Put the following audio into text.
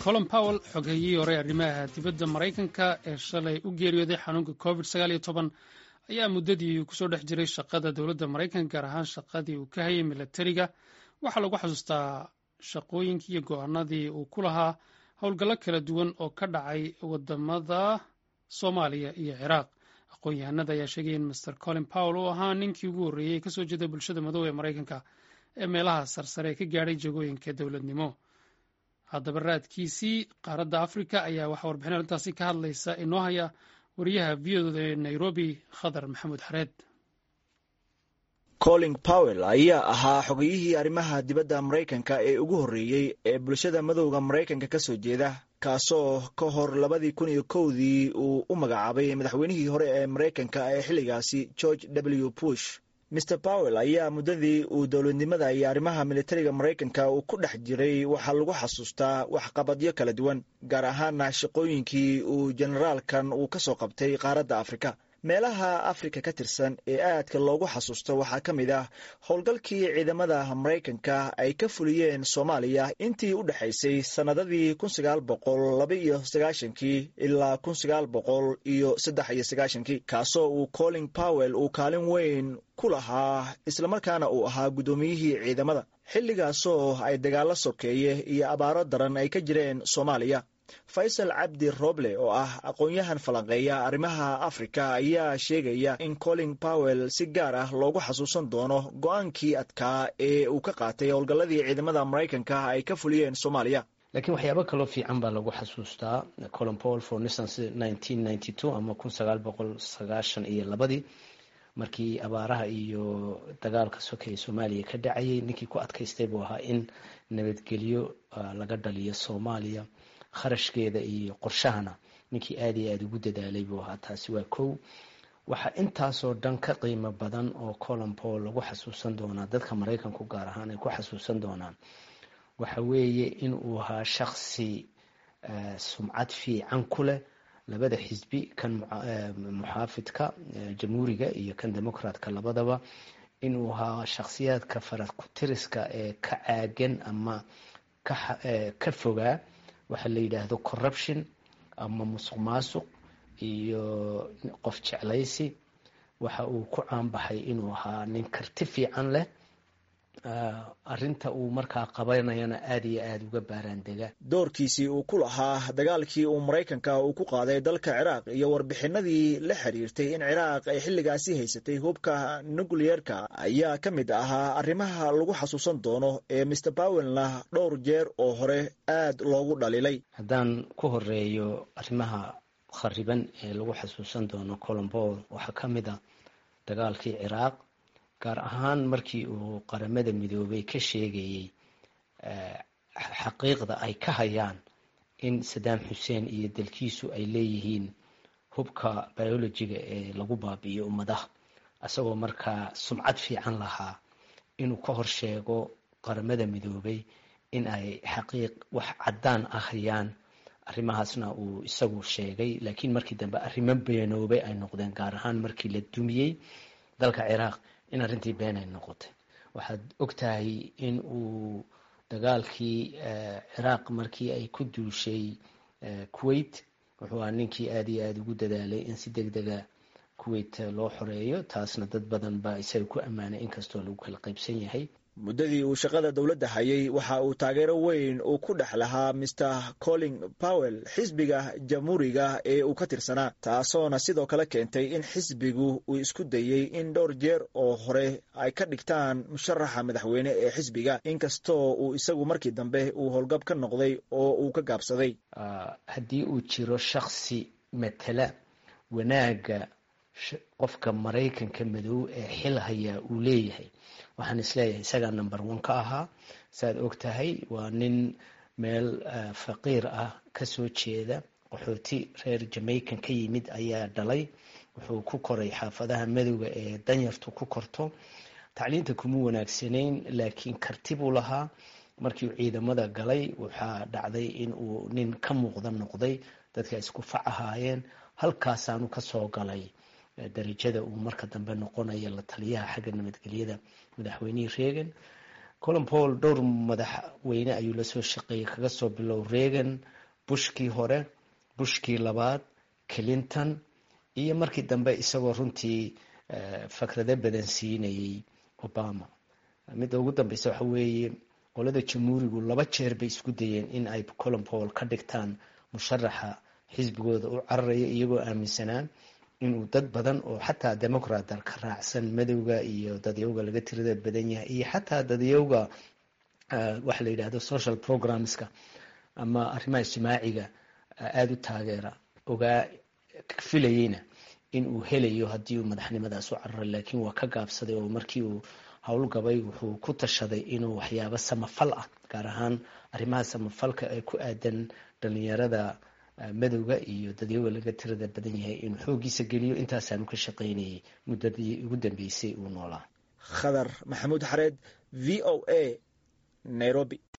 colin powell xogheeyihii hore arrimaha dibadda maraykanka ee shalay u geeriyooday xanuunka covid sagaal iyo toban ayaa muddadii kusoo dhex jiray shaqada dowladda maraykanka gaar ahaan shaqadii uu ka hayay milatariga waxaa lagu xasuustaa shaqooyinkii iyo go-aanadii uu ku lahaa howlgallo kala duwan oo ka dhacay wadamada soomaaliya iyo ciraaq aqoon-yahanada ayaa sheegaya in master colin powell uu ahaa ninkii ugu horreeyey ee kasoo jeeda bulshada madow ee maraykanka ee meelaha sarsare ee ka gaadhay jagooyinka dowladnimo haddaba raadkiisii qaaradda afrika ayaa waxaa warbixin arrintaasi ka hadlaysa inoo haya wariyaha v o e nairobi khadar maxamuud xareed colin powell ayaa ahaa xogayihii arrimaha dibadda maraykanka ee ugu horreeyey ee bulshada madowda maraykanka ka soo jeeda kaasoo ka hor labadii kun iyo kowdii uu u magacaabay madaxweynihii hore ee maraykanka ee xilligaasi george w bush mr powell ayaa muddadii uu dowladnimada iyo arrimaha militariga maraykanka uu ku dhex jiray waxaa lagu xasuustaa waxqabadyo kala duwan gaar ahaana shaqooyinkii uu generaalkan uu ka soo qabtay qaaradda afrika meelaha afrika ka tirsan ee aadka loogu xasuusto waxaa ka mid ah howlgalkii ciidamada maraykanka ay ka fuliyeen soomaaliya intii u dhexaysay sannadadii kun sagaal boqol laba iyo sagaashankii ilaa kun sagaal boqol iyo saddex iyo sagaashankii kaasoo uu colin powell uu kaalin weyn ku lahaa islamarkaana uu ahaa guddoomiyihii ciidamada xilligaasoo ay dagaallo sokeeye iyo abaaro daran ay ka jireen soomaaliya faysal cabdi roble oo ah aqoon-yahan falanqeeya arrimaha afrika ayaa sheegaya in colin powell si gaar ah loogu xasuusan doono go-aankii adkaa ee uu ka qaatay howlgalladii ciidamada maraykanka ay ka fuliyeen soomaaliya laakiin waxyaabo kaloo fiican baa lagu xasuustaa colin powell for instance nineteen ninety two ama kun sagaal boqol sagaashan iyo labadii markii abaaraha iyo dagaalka sokeeye soomaaliya ka dhacayay ninkii ku adkaystay buu ahaa in nabadgelyo laga dhaliyo soomaaliya kharashkeeda iyo qorshahana ninkii aada iyo aada ugu dadaalay buu ahaa taasi waa kow waxaa intaasoo dhan ka qiimo badan oo colin powell lagu xasuusan doonaa dadka maraykanku gaar ahaan ay ku xasuusan doonaan waxa weeye in uu ahaa shaksi sumcad fiican ku leh labada xisbi kan muxaafidka jamhuuriga iyo kan democratka labadaba inuu ahaa shakhsiyaadka farad ku-tiriska ee ka caagan ama ka fogaa waxaa la yidhaahdo corruption ama musuq maasuq iyo qof jeclaysi waxa uu ku caanbaxay inuu ahaa nin karti fiican leh arrinta uu markaa qabanayana aada iyo aada uga baaraandega doorkiisii uu ku lahaa dagaalkii uu maraykanka uu ku qaaday dalka ciraaq iyo warbixinadii la xiriirtay in ciraaq ay xilligaasi haysatay hubka nucleerka ayaa ka mid ahaa arrimaha lagu xasuusan doono ee mr powellna dhowr jeer oo hore aada loogu dhaliilay haddaan ku horeeyo arrimaha khariban ee lagu xasuusan doono colin powell waxaa ka mid a dagaalkii ciraaq gaar ahaan markii uu qaramada midoobay ka sheegayey xaqiiqda ay ka hayaan in saddam xuseen iyo dalkiisu ay leeyihiin hubka biologiga ee lagu baabi'iyo ummadaha isagoo markaa sumcad fiican lahaa inuu ka hor sheego qaramada midoobay in ay xaqiiq wax caddaan ah hayaan arrimahaasna uu isagu sheegay laakiin markii dambe arrimo beenoobay ay noqdeen gaar ahaan markii la dumiyey dalka ciraaq in arrintii been ay noqotay waxaad og tahay in uu dagaalkii ciraaq markii ay ku duushay kuwait wuxuu ahaa ninkii aada iyo aada ugu dadaalay in si deg dega kuwait loo xoreeyo taasna dad badan baa isaga ku ammaanay inkastoo lagu kala qaybsan yahay muddadii uu shaqada dowladda hayay waxa uu taageero weyn uu ku dhex lahaa mr colin powell xisbiga jamhuuriga ee uu ka tirsanaa taasoona sidoo kale keentay in xisbigu uu isku dayey in dhowr jeer oo hore ay ka dhigtaan musharaxa madaxweyne ee xisbiga inkastoo uu isagu markii dambe uu howlgab ka noqday oo uu ka gaabsaday haddii uu jiro shaksi matala wanaagga qofka maraykanka madow ee xil hayaa uu leeyahay waxaan isleeyahay isagaa number one ka ahaa saaad og tahay waa nin meel faqiir ah kasoo jeeda qaxooti reer jamaican ka yimid ayaa dhalay wuxuu ku koray xaafadaha madowga ee danyartu ku korto tacliinta kuma wanaagsanayn laakiin karti buu lahaa markii uu ciidamada galay waxaa dhacday in uu nin ka muuqda noqday dadka isku fac ahaayeen halkaasaanu kasoo galay darajada uu marka dambe noqonayo la taliyaha xagga nabadgelyada madaxweynihii reagan colin paul dhowr madaxweyne ayuu lasoo shaqeeyey kaga soo bilow reagan bushkii hore bushkii labaad clinton iyo markii dambe isagoo runtii fakrado badan siinayay obama midda ugu dambeysa waxa weeye qolada jamhuurigu laba jeer bay isku dayeen in ay colin paul ka dhigtaan musharaxa xisbigooda u cararaya iyagoo aaminsanaa inuu dad badan oo xataa democrat ka raacsan madowga iyo dadyowga laga tirada badan yahay iyo xataa dadyowga waxa la yidhahdo social programmeska ama arrimaha ijtimaaciga aada u taageera ogaa filayeyna in uu helayo haddii uu madaxnimadaas u cararay laakiin waa ka gaabsaday oo markii uu howlgabay wuxuu ku tashaday inuu waxyaabo samafal ah gaar ahaan arrimaha samafalka ee ku aadan dhalinyarada madowga iyo dadyoga laga tirada badan yahay inuu xooggiisa geliyo intaasaanu ka shaqaynayay muddadii ugu dambeysay uu noolaa khadar maxamuud xareed v o a nairobi